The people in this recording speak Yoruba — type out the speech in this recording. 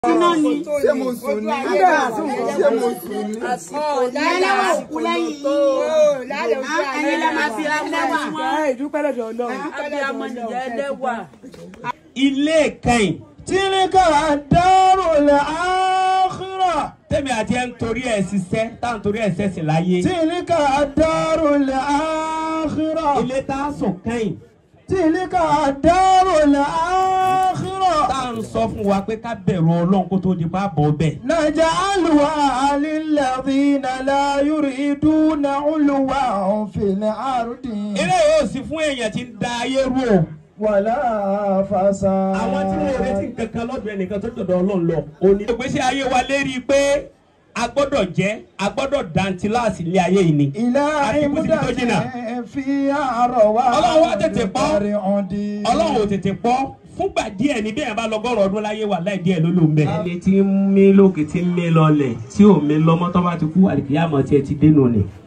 iná ni. ṣé mo sùn ní ṣé mo sùn ní. lẹ́lẹ́wà òkú lẹ́yìn yìí. ẹ̀yin lẹ́ máa fi ẹlẹ́wà. ìdúpẹ́ lọ́dọ̀ ọlọ́run. abiyamọ nìyẹn ẹlẹ́wà. ilé ìkẹyìn tíríkà dárò lẹ́ àkírà. tẹ́mi àti ẹ̀ ń torí ẹ̀ ṣiṣẹ́ tá à ń torí ẹ̀ ṣẹ̀ṣẹ̀ láyé. tíríkà dárò lẹ́ àkírà. ilé tá a sùn kẹ́yìn tíríkà dárò lẹ́ àkírà. tá à ń sọ fún wa pé ká bẹ̀rù ọlọ́run kó tó di pa bọ̀ bẹ́ẹ̀. نجعلها للذين لا يريدون علوا في الأرض ilé yóò sì fún èèyàn tí ń da ayé rú o. ولا فسادا àwọn tí wọn ò retí kankan lọ́dọ̀ ẹnìkan tó dọ̀dọ̀ ọlọ́run lọ. òní ìgbésí ayé wa lérí pé a gbọ́dọ̀ jẹ́ a gbọ́dọ̀ dantiláàsì ilé ayé yìí ni. إلى àti kùsìkì tó عمدة jìnnà. فيها رواح Ọlọ́run wá tètè pọ́. برعد. ọlọ́run ò tètè pọ́ fúngbà díẹ̀ ní bí èèyàn bá lọ́gọ́rùn ọdún láyé wà láì díẹ̀ ló ló ń bẹ̀. ẹni tí ń mí lókè tí ń mí lọlẹ̀ tí ò mí lọ́mọ tó bá ti kú àlìkìyàmọ̀ tiẹ̀ ti dénú ni.